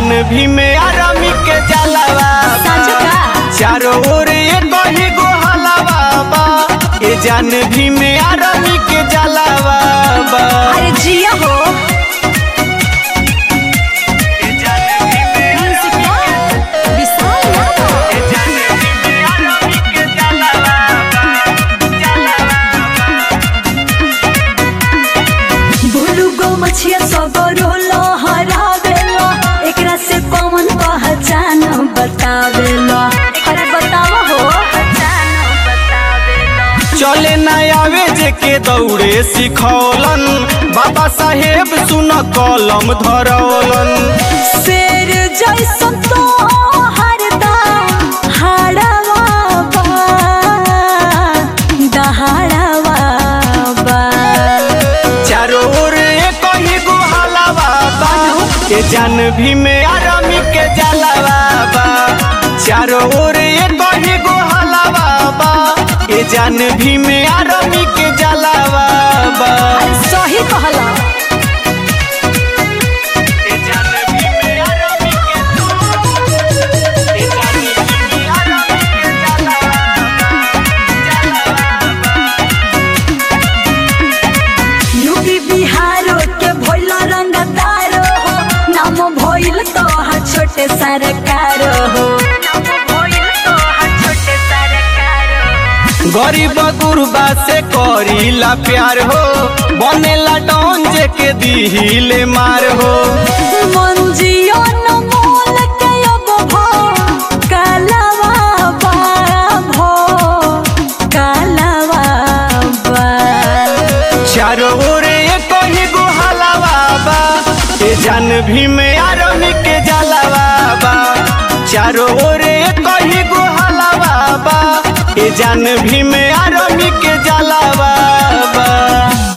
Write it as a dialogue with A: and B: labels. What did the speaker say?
A: जान भी में आरामी के जलावा
B: साँझ का?
A: चारों ओर एक ही गो हलावा बा ये जान भी में आरामी के जलावा बा
B: अरे जिया हो
A: ये जान भी में
B: म्यूजिक का विशाल यादव
A: ये जान भी में आरामी के जलावा बा जलावा
B: भोलू गो मछिया सबरो लहरावेलो एकरा से कौन पहचान बतावेलो अरे बतावा हो
A: चले न आवे जे के दौड़े सिखौलन बाबा साहेब सुन कलम धरौलन
B: शेर जैसन तो हरदम हाड़वा बा दहाड़वा बा
A: चारों ओर एक ही गो हलावा बा के जान भी में आरामी के जलावा बा चारों ओर एक ही गो हलावा बा के जान भी में आरामी के जलावा बा
B: अरे सही कहला
A: के जान भी में आरामी के के जान भी में आरामी के
B: यूपी बिहारो के भोल रंगदारो हो नाम भइल तो हा छोटे सरकारो हो
A: गरीब गुरबा से करीला प्यार हो बनेला डॉन जे के दिहिले मार हो
B: मंजियो न मोल के अब भो कालवा बा भो कालवा बा
A: चारों ओर एक ही गो हलावा बा ए जान भी में आरमी के जलावा बा चारों ओर एक ही गो हलावा बा ए जान भी में आरमी के जलावा